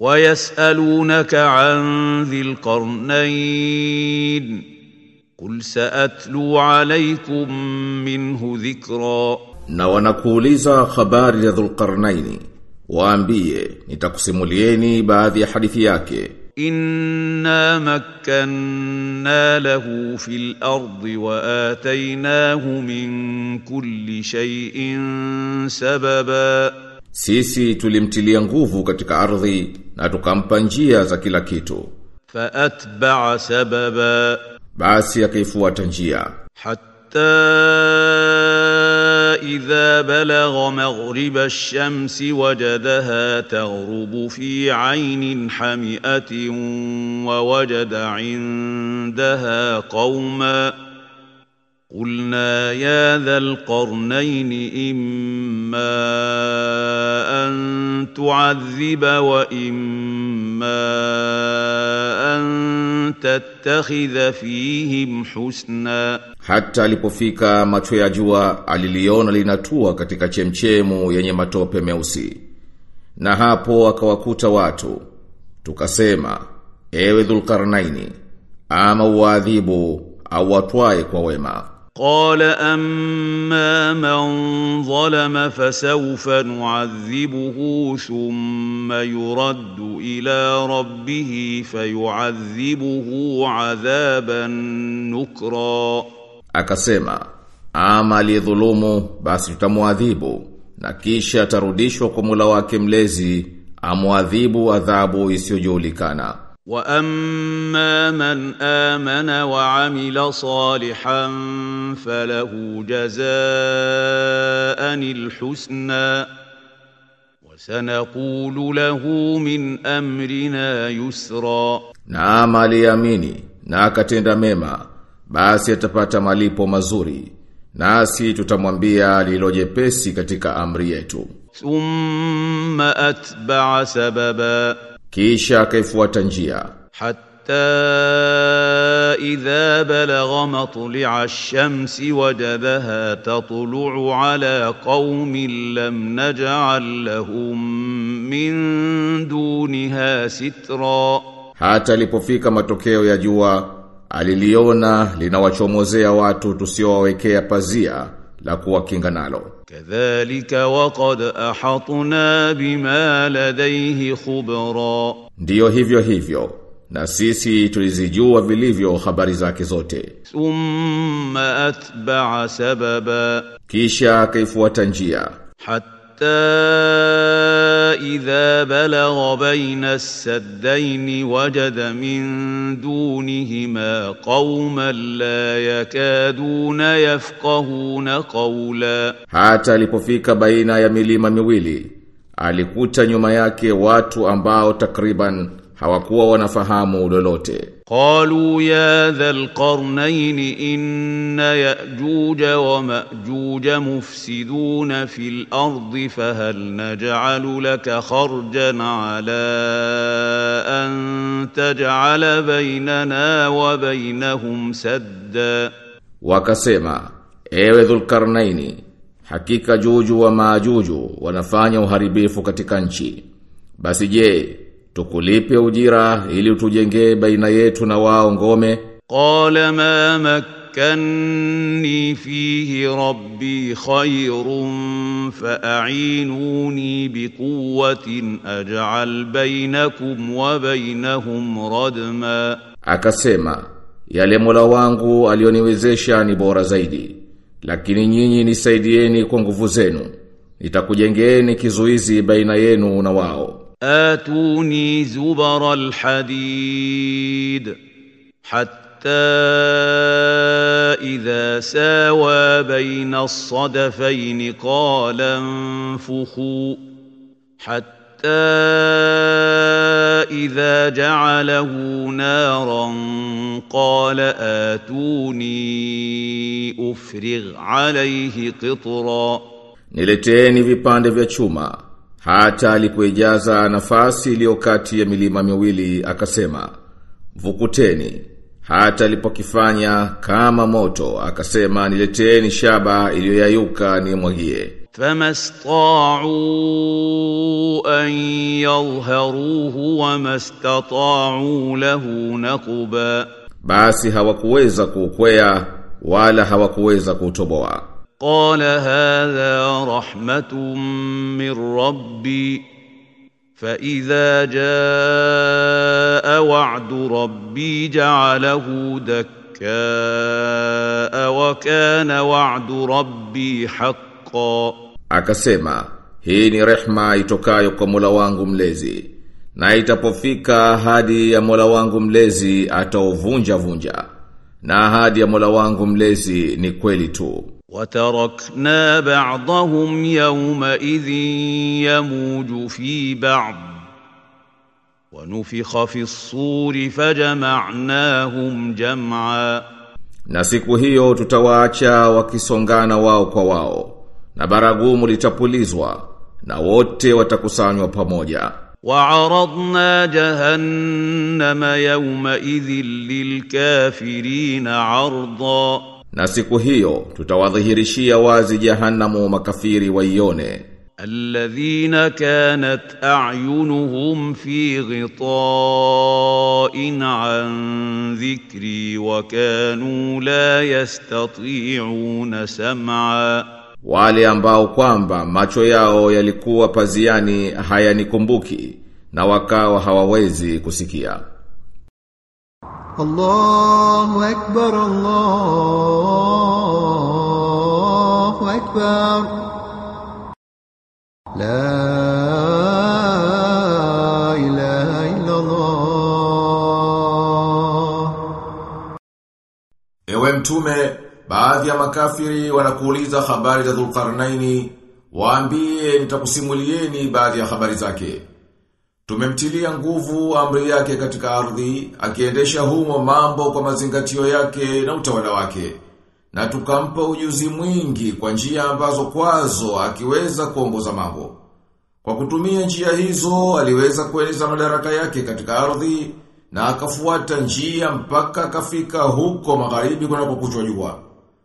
ويسألونك عن ذي القرنين قل سأتلو عليكم منه ذكرًا na wanakuuliza habari ya Dhulqarnaini waambie nitakusimulieni baadhi ya hadithi yake إنا مكنا له في الأرض وآتيناه من كل شيء سببا sisi tulimtilia nguvu katika ardhi na tukampa njia za kila kitu فأتبع سببا basi akaifuata njia حتى إذا بلغ مغرب الشمس وجدها تغرب في عين حمئة ووجد عندها قوما قلنا يا ذا القرنين إما أن تعذب وإما أن تتخذ فيهم حسنا hata alipofika macho ya jua aliliona linatua katika chemchemu yenye matope meusi na hapo akawakuta watu tukasema ewe dhulkarnaini ama uadhibu au watwae kwa wema قال أما من ظلم فسوف نعذبه ثم يرد إلى ربه فيعذبه عذابا نكرا akasema ama aliyedhulumu basi tutamuadhibu na kisha atarudishwa kwa Mola wake mlezi amuadhibu adhabu isiyojulikana واما من امن وعمل صالحا فله جزاء الحسنى وسنقول له من امرنا يسرا na ama aliamini na akatenda mema basi atapata malipo mazuri nasi tutamwambia lililojepesi katika amri yetu ثم اتبع سببا kisha akaifuata njia حتى إذا بلغ مطلع الشمس وجدها تطلع على قوم لم نجعل لهم من دونها سترا hata alipofika matokeo ya jua aliliona linawachomozea watu tusiowawekea pazia la kuwakinga nalo كذلك وقد أحطنا بما لديه خبرا ndiyo hivyo hivyo na sisi tulizijua vilivyo habari zake zote ثم أتبع سببا kisha akaifuata njia حتى إذا بلغ بين السدين وجد من دونهما قوما لا يكادون يفقهون قولا hata alipofika baina ya milima miwili alikuta nyuma yake watu ambao takriban hawakuwa wanafahamu lolote قالوا يا ذا القرنين إن يأجوج ومأجوج مفسدون في الأرض فهل نجعل لك خرجا على أن تجعل بيننا وبينهم سدا wakasema ewe dhulkarnaini hakika juju wa maajuju wanafanya uharibifu katika nchi basi je tukulipe ujira ili utujengee baina yetu na wao ngome قال ما مكني فيه ربي خير فأعينوني بقوة أجعل بينكم وبينهم ردما akasema yale Mola wangu alioniwezesha ni bora zaidi lakini nyinyi nisaidieni kwa nguvu zenu nitakujengeeni kizuizi baina yenu na wao آتوني زبر الحديد حتى إذا ساوى بين الصدفين قال انفخوا حتى إذا جعله نارا قال آتوني أفرغ عليه قطرًا Nileteeni vipande vya chuma hata alipoijaza nafasi iliyo kati ya milima miwili akasema vukuteni hata alipokifanya kama moto akasema nileteeni shaba iliyoyayuka nimwagie فما استطاعوا أن يظهروه وما استطاعوا له نقبا Basi hawakuweza kuukwea wala hawakuweza kuutoboa. قال هذا رحمة من ربي فإذا جاء وعد ربي جعله دكاء وكان وعد ربي حقا Akasema, hii ni rehma itokayo kwa Mola wangu mlezi. Na itapofika ahadi ya Mola wangu mlezi atauvunja vunja. Na ahadi ya Mola wangu mlezi ni kweli tu. وتركنا بعضهم يومئذ يموج في بعض ونفخ في الصور فجمعناهم جمعا Na siku hiyo tutawaacha wakisongana wao kwa wao. Na baragumu litapulizwa na wote watakusanywa pamoja. وعرضنا جهنم يومئذ للكافرين عرضا Na siku hiyo tutawadhihirishia wazi jahanamu makafiri waione. الذين كانت أعينهم في غطاء عن ذكري وكانوا لا يستطيعون سمعا Wale ambao kwamba macho yao yalikuwa paziani hayanikumbuki na wakawa hawawezi kusikia. الله أكبر الله أكبر لا إله إلا الله Ewe mtume, baadhi ya makafiri wanakuuliza habari za Dhulqarnaini, waambie nitakusimulieni baadhi ya habari zake. Tumemtilia nguvu amri yake katika ardhi, akiendesha humo mambo kwa mazingatio yake na utawala wake. Na tukampa ujuzi mwingi kwa njia ambazo kwazo akiweza kuongoza mambo. Kwa kutumia njia hizo aliweza kueneza madaraka yake katika ardhi na akafuata njia mpaka akafika huko magharibi kunapokuchwa jua.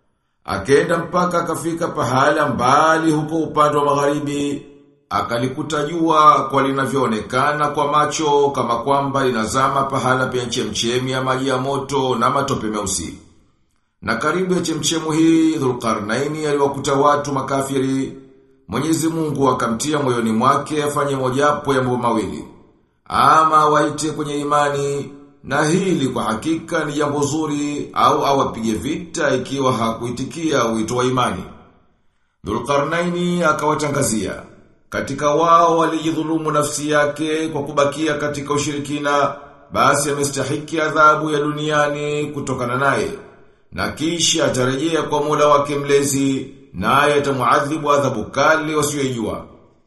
Akenda mpaka akafika pahala mbali huko upande wa magharibi, akalikuta jua kwa linavyoonekana kwa macho kama kwamba linazama pahala penye chemchemi ya maji ya moto na matope meusi. Na karibu ya chemchemu hii Dhulqarnaini aliwakuta watu makafiri. Mwenyezi Mungu akamtia moyoni mwake afanye mojawapo ya mambo mawili. Ama waite kwenye imani na hili kwa hakika ni jambo zuri au awapige vita ikiwa hakuitikia wito wa imani. Dhulqarnaini akawatangazia katika wao walijidhulumu nafsi yake kwa kubakia katika ushirikina basi amestahiki adhabu ya duniani kutokana naye na kisha atarejea kwa Mola wake mlezi naye atamuadhibu adhabu kali wasiyojua.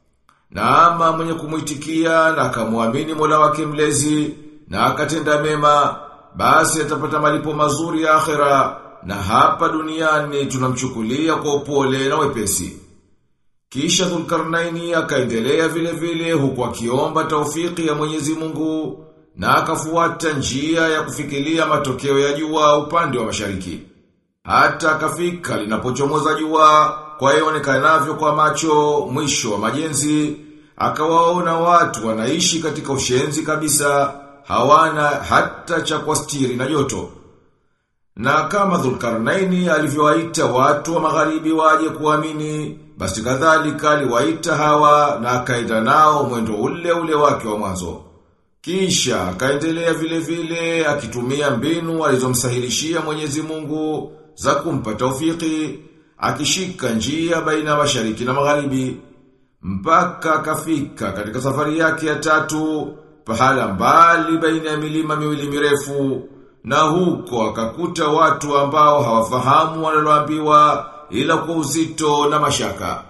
Na ama mwenye kumuitikia na akamwamini Mola wake mlezi na akatenda mema basi atapata malipo mazuri ya akhera na hapa duniani tunamchukulia kwa upole na wepesi. Kisha Dhulkarnaini akaendelea vile vile huku akiomba taufiki ya Mwenyezi Mungu na akafuata njia ya kufikiria matokeo ya jua upande wa mashariki. Hata akafika linapochomoza jua kwa ionekanavyo kwa macho mwisho wa majenzi, akawaona watu wanaishi katika ushenzi kabisa, hawana hata cha kuastiri na joto. Na kama Dhulkarnaini alivyowaita watu wa magharibi waje kuamini, basi kadhalika aliwaita hawa na akaenda nao mwendo ule ule wake wa mwanzo. Kisha akaendelea vile vile akitumia mbinu alizomsahilishia Mwenyezi Mungu za kumpa taufiki, akishika njia baina mashariki na magharibi mpaka akafika katika safari yake ya tatu pahala mbali baina ya milima miwili mirefu na huko akakuta watu ambao hawafahamu wanaloambiwa ila kwa uzito na mashaka.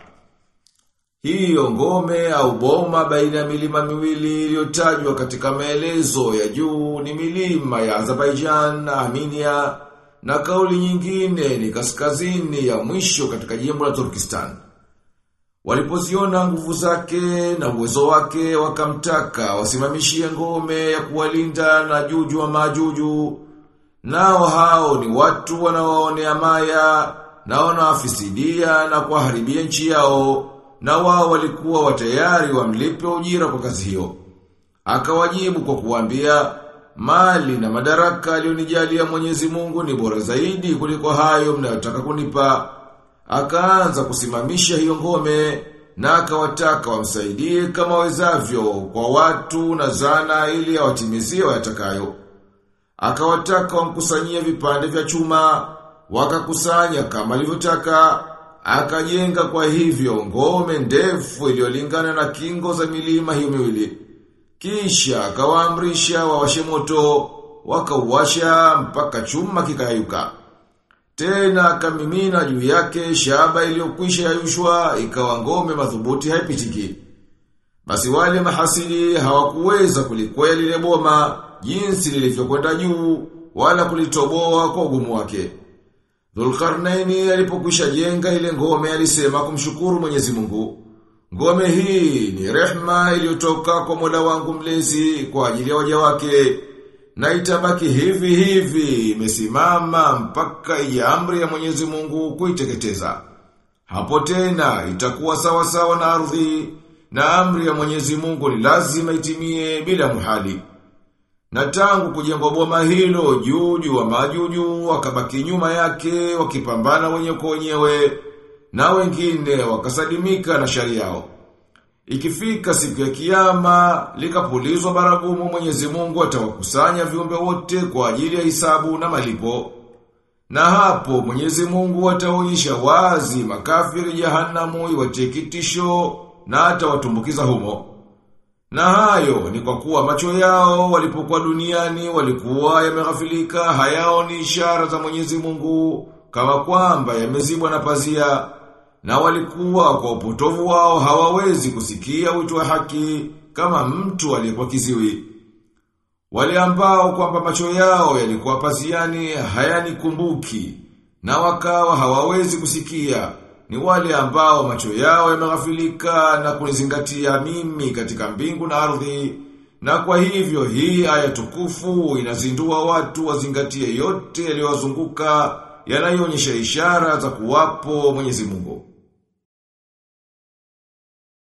Hiyo ngome au boma baina ya milima miwili iliyotajwa katika maelezo ya juu ni milima ya Azerbaijan na Armenia na kauli nyingine ni kaskazini ya mwisho katika jimbo la Turkistan. Walipoziona nguvu zake na uwezo wake wakamtaka wasimamishie ngome ya kuwalinda na juju wa majuju. Nao hao ni watu wanaoonea maya na wanawafisidia na kuwaharibia nchi yao na wao walikuwa watayari wamlipe ujira kwa kazi hiyo. Akawajibu kwa kuambia mali na madaraka aliyonijalia Mwenyezi Mungu ni bora zaidi kuliko hayo mnayotaka kunipa. Akaanza kusimamisha hiyo ngome na akawataka wamsaidie kama wezavyo kwa watu na zana ili awatimizie wayatakayo. Akawataka wamkusanyie vipande vya chuma, wakakusanya kama alivyotaka, akajenga kwa hivyo ngome ndefu iliyolingana na kingo za milima hiyo miwili. Kisha akawaamrisha wawashe moto, wakauwasha mpaka chuma kikayuka. Tena akamimina juu yake shaba iliyokwisha yayushwa ikawa ngome madhubuti haipitiki. Basi wale mahasidi hawakuweza kulikwea lile boma jinsi lilivyokwenda juu wala kulitoboa kwa ugumu wake. Dhulkarnaini alipokwisha jenga ile ngome alisema kumshukuru Mwenyezi Mungu. Ngome hii ni rehma iliyotoka kwa Mola wangu mlezi kwa ajili ya waja wake na itabaki hivi hivi imesimama mpaka ije amri ya Mwenyezi Mungu kuiteketeza. Hapo tena itakuwa sawa sawa na ardhi na amri ya Mwenyezi Mungu ni lazima itimie bila muhali. Na tangu kujengwa boma hilo juju wa majuju wakabaki nyuma yake wakipambana wenye kwa wenyewe na wengine wakasalimika na shari yao. Ikifika siku ya kiyama, likapulizwa baragumu Mwenyezi Mungu atawakusanya viumbe wote kwa ajili ya hisabu na malipo. Na hapo Mwenyezi Mungu ataonyesha wazi makafiri jahanamu iwatie kitisho na atawatumbukiza humo. Na hayo ni kwa kuwa macho yao walipokuwa duniani walikuwa yameghafilika hayaoni ishara za Mwenyezi Mungu kama kwamba yamezibwa na pazia na walikuwa kwa upotovu wao hawawezi kusikia wito wa haki kama mtu aliyekuwa kiziwi. Wale ambao kwamba macho yao yalikuwa paziani hayanikumbuki na wakawa hawawezi kusikia ni wale ambao macho yao yameghafilika na kunizingatia mimi katika mbingu na ardhi na kwa hivyo hii aya tukufu inazindua watu wazingatie yote yaliyowazunguka yanayoonyesha ishara za kuwapo Mwenyezi Mungu.